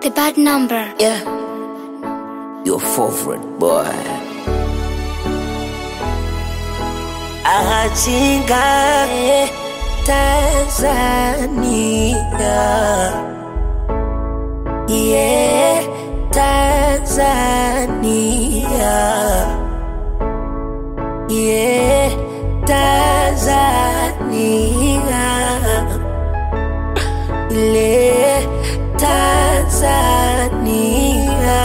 The bad number. Yeah. Your favorite boy. Achinga Tanzania. Yeah, Tanzania. Yeah, Tanzania. Le Tanzania.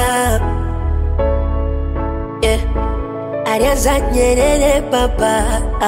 Yeah. Alianza Nyerere baba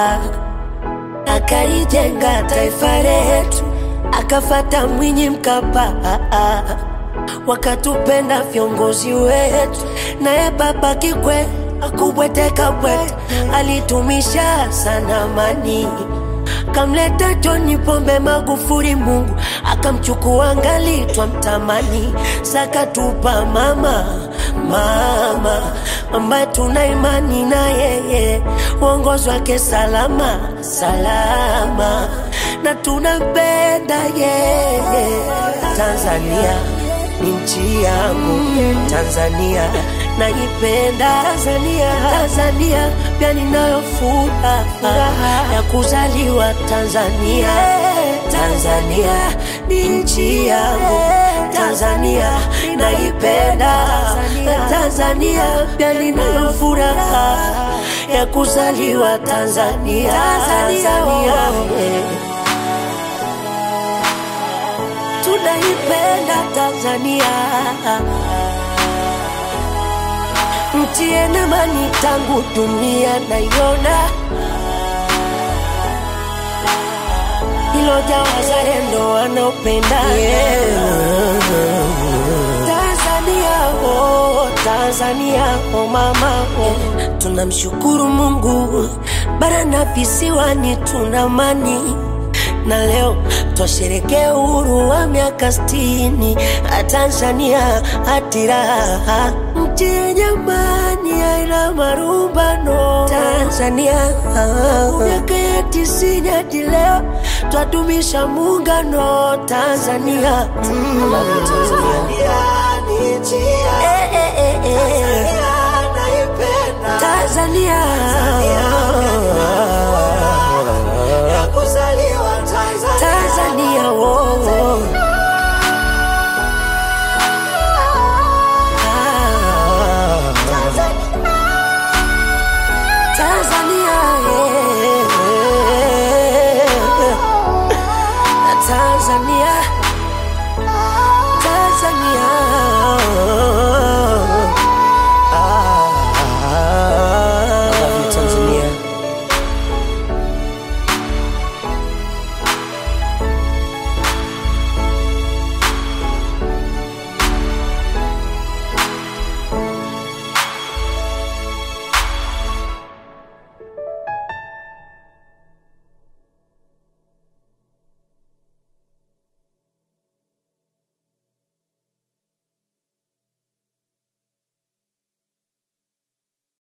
akalijenga taifa letu, akafata Mwinyi Mkapa wakatupenda viongozi wetu, naye baba Kikwete akubweteka bwete, alitumisha sana amani kamleta John Pombe Magufuli, Mungu akamchukua ngali twamtamani, sakatupa mama mama ambaye tuna imani na yeye, uongozi wake salama salama, na tunampenda yeye. Tanzania ni nchi yangu, Tanzania naipenda Tanzania, Tanzania pia ninayo furaha ya kuzaliwa Tanzania. Tanzania ni nchi yangu, Tanzania naipenda Tanzania pia ninayo furaha ya kuzaliwa Tanzania. Tanzania eh. tunaipenda Tanzania nchi yenye amani tangu dunia naiona, iloja wazalendo wanaopenda Tanzania, oh, Tanzania, oh mama, oh. Tunamshukuru Mungu bara na visiwani tuna amani na leo twasherekea uhuru wa miaka sitini Tanzania atiraha nchi yenye amani haina marumbano Tanzania miaka ya tisini hadi leo twadumisha muungano Tanzania mm. Eh, eh, eh, eh. Tanzania Tanzania, oh, oh.